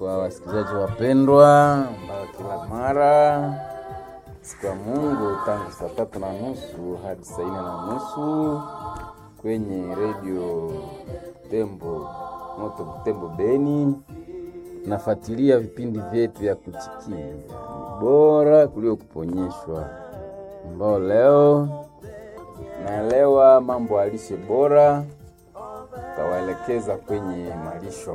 kwa wasikilizaji wapendwa, ambao kila mara siku ya Mungu tangu saa tatu na nusu hadi saa nne na nusu kwenye redio Tembo Moto Tembo Beni, nafuatilia vipindi vyetu vya kuchikia bora kuliko kuponyeshwa, ambao leo naelewa mambo ya lishe bora, tawaelekeza kwenye malisho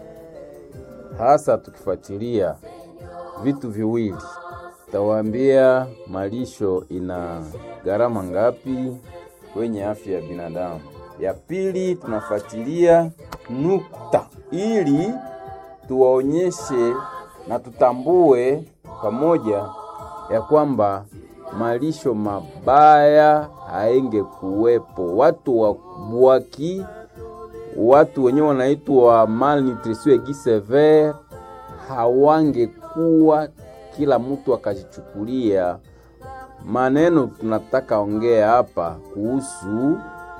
hasa tukifuatilia vitu viwili, tawaambia malisho ina gharama ngapi kwenye afya ya binadamu. Ya pili tunafuatilia nukta, ili tuwaonyeshe na tutambue pamoja ya kwamba malisho mabaya haenge kuwepo. Watu wa bwaki watu wenyewe wanaitwa malnutrition aiguë sévère hawangekuwa kila mtu akajichukulia maneno. Tunataka ongea hapa kuhusu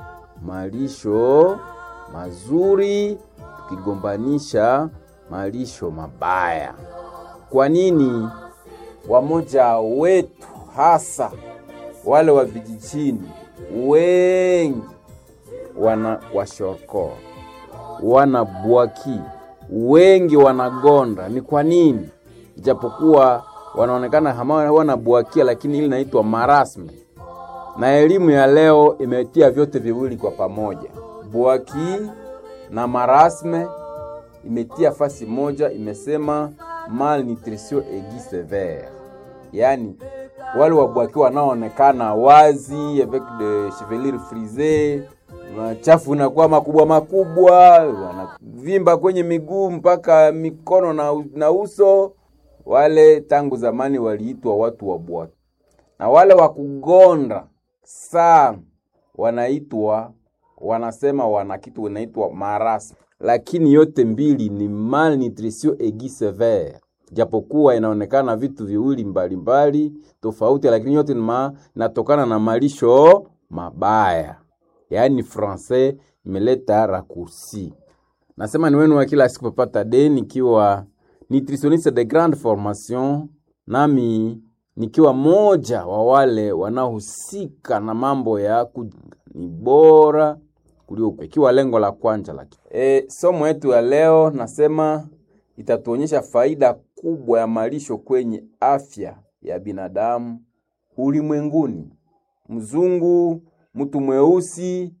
malisho mazuri tukigombanisha malisho mabaya. Kwa nini wamoja wetu hasa wale wa vijijini wengi wana washoroko wana bwaki wengi wanagonda. Ni kwa nini? Ijapokuwa wanaonekana hama wana bwakia, lakini ili naitwa marasme, na elimu ya leo imetia vyote viwili kwa pamoja, bwaki na marasme imetia fasi moja, imesema malnutrition aiguë sévère, yaani wale wabwaki wanaoonekana wazi avec de chevelure frisée machafu inakuwa makubwa makubwa, wanavimba kwenye miguu mpaka mikono na, na uso. Wale tangu zamani waliitwa watu wa bwaki, na wale wa kugonda sana wanaitwa wanasema wana kitu wanaitwa marasme, lakini yote mbili ni malnutrition aiguë sévère, japokuwa inaonekana vitu viwili mbalimbali tofauti, lakini yote inatokana na malisho mabaya yaani francais imeleta raccourci. Nasema ni wenu wa kila siku Papa de nikiwa nutritionniste de grande formation, nami nikiwa moja wa wale wanaohusika na mambo ya ni bora kuliko, ikiwa lengo la kwanza la e, somo yetu ya leo nasema itatuonyesha faida kubwa ya malisho kwenye afya ya binadamu ulimwenguni, mzungu mtu mweusi,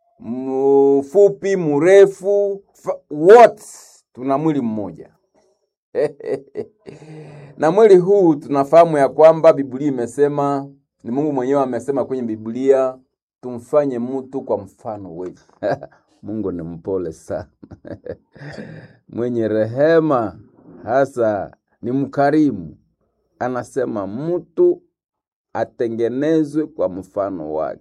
mfupi, mrefu, wote tuna mwili mmoja na mwili huu tunafahamu ya kwamba Biblia imesema, ni Mungu mwenyewe amesema kwenye Biblia, tumfanye mtu kwa mfano wetu. Mungu ni mpole sana mwenye rehema, hasa ni mkarimu. Anasema mtu atengenezwe kwa mfano wake.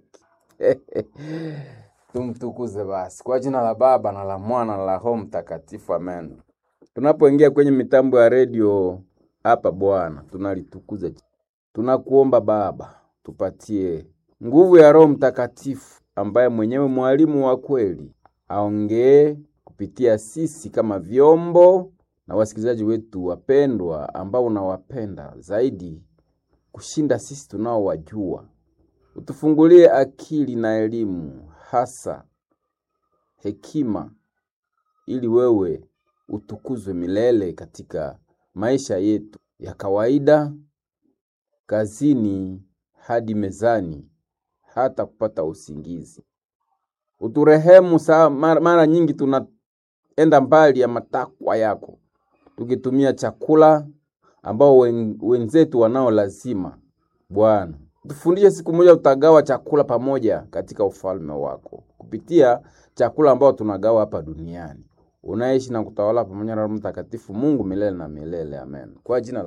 Tumtukuze basi kwa jina la Baba na la Mwana na la Roho Mtakatifu, amen. Tunapoingia kwenye mitambo ya redio hapa, Bwana tunalitukuza, tunakuomba Baba, tupatie nguvu ya Roho Mtakatifu ambaye mwenyewe mwalimu wa kweli, aongee kupitia sisi kama vyombo na wasikilizaji wetu wapendwa, ambao unawapenda zaidi kushinda sisi tunaowajua utufungulie akili na elimu, hasa hekima, ili wewe utukuzwe milele katika maisha yetu ya kawaida, kazini hadi mezani, hata kupata usingizi. Uturehemu saa mara, mara nyingi tunaenda mbali ya matakwa yako, tukitumia chakula ambao wen, wenzetu wanao lazima. Bwana tufundishe siku moja tutagawa chakula pamoja katika ufalme wako kupitia chakula ambao tunagawa hapa duniani. Unaishi na kutawala pamoja na Roho Mtakatifu, Mungu milele na milele. Amen. Kwa jina